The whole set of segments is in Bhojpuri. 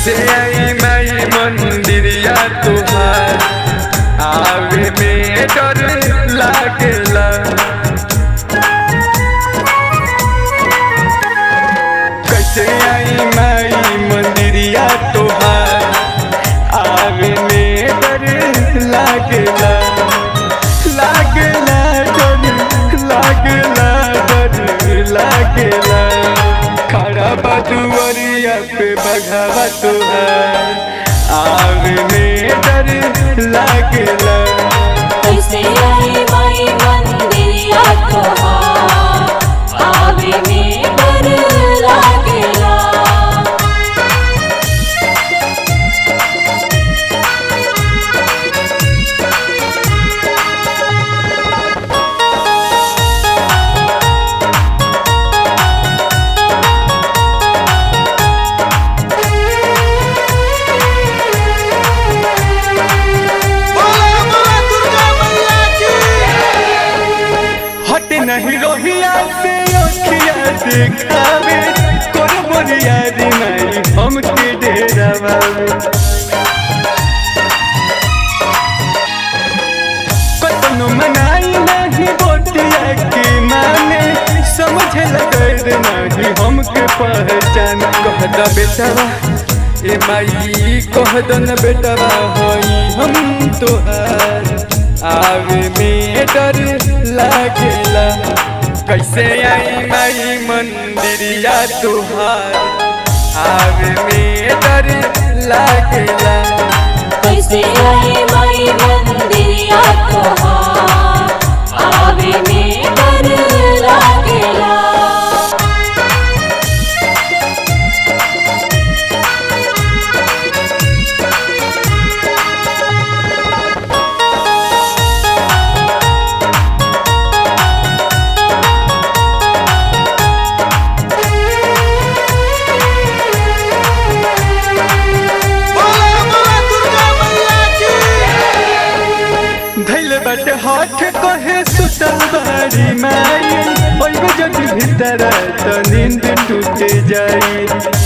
कैसे आई माई मंदिरिया तुहार आवे में डर लागेला कैसे आई माई मंदिरिया तुहार आवे में डर लागेला लागेला डर लागेला डर लागेला खड़ा बदुवरिया पे बघावा तुहार आवे में डर लागेला कैसे आई माई मंदिरिया तोहार आवे में डर लागेला बोला बोला दुर्गा मैया की हट नहीं रोहिया से अखिया दिखावे कोन बोलिया रे नहीं हमके डेरावे कतनो मनाई नहीं बोटिया के माने समझ लगे नहीं हमके पहचान कह द बेटवा ए माई कह द न बेटवा होई हम तोहार आवे में डर लागेला कैसे आई माई मंदिरिया तुहार आवे में डर लागेला कैसे आई माई मंदिरिया तोहार आवे में डर लागेला बोला बोला दुर्गा मैया की धैल बट हाथ कहे सुतल बारी माई ओइबे जदि भीतर त नींद टूट जाई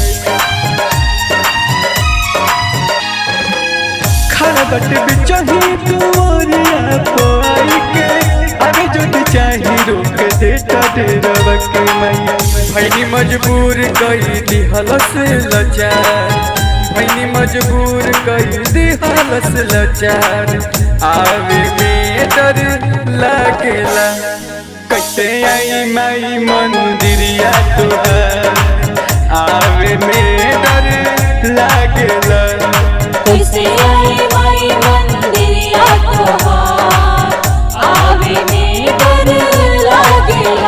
खड़ा बट बिचही दुआरिया पोई के अरे जदि चाही रोक देता डेरवा के मैया भैनी मजबूर कई दिहलस लचार भैनी मजबूर कई दिहलस लचार आवे में डर लागेला कैसे आई माई मंदिरिया तुहार आवे में डर लागेला कैसे आई माई मंदिरिया तोहार आवे में डर लागेला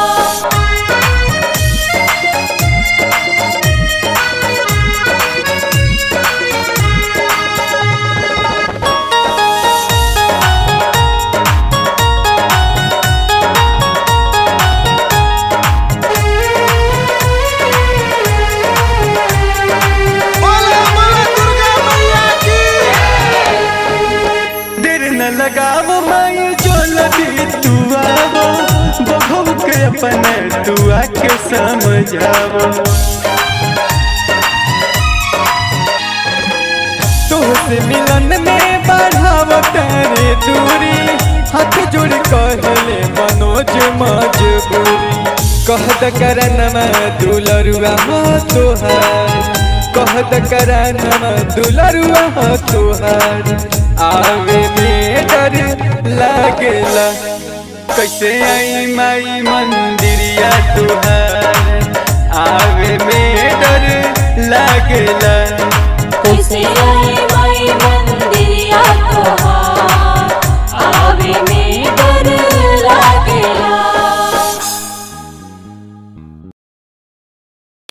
बोला बोला दुर्गा मैया की देर न लगाव माई जो लगी तू आवो बहू के अपने तू आके समझावो तुहसे मिलन में बढ़ाव तेरे दूरी हाथ जोड़ कहले मनोज मजबूरी कहत करनमा दुलरुआ हो तोहार कहत करनमा दुलरुआ हो तोहार आवे में डर लागेला कैसे आई माई मंदिरिया तुहार आवे में डर लागेला कैसे आई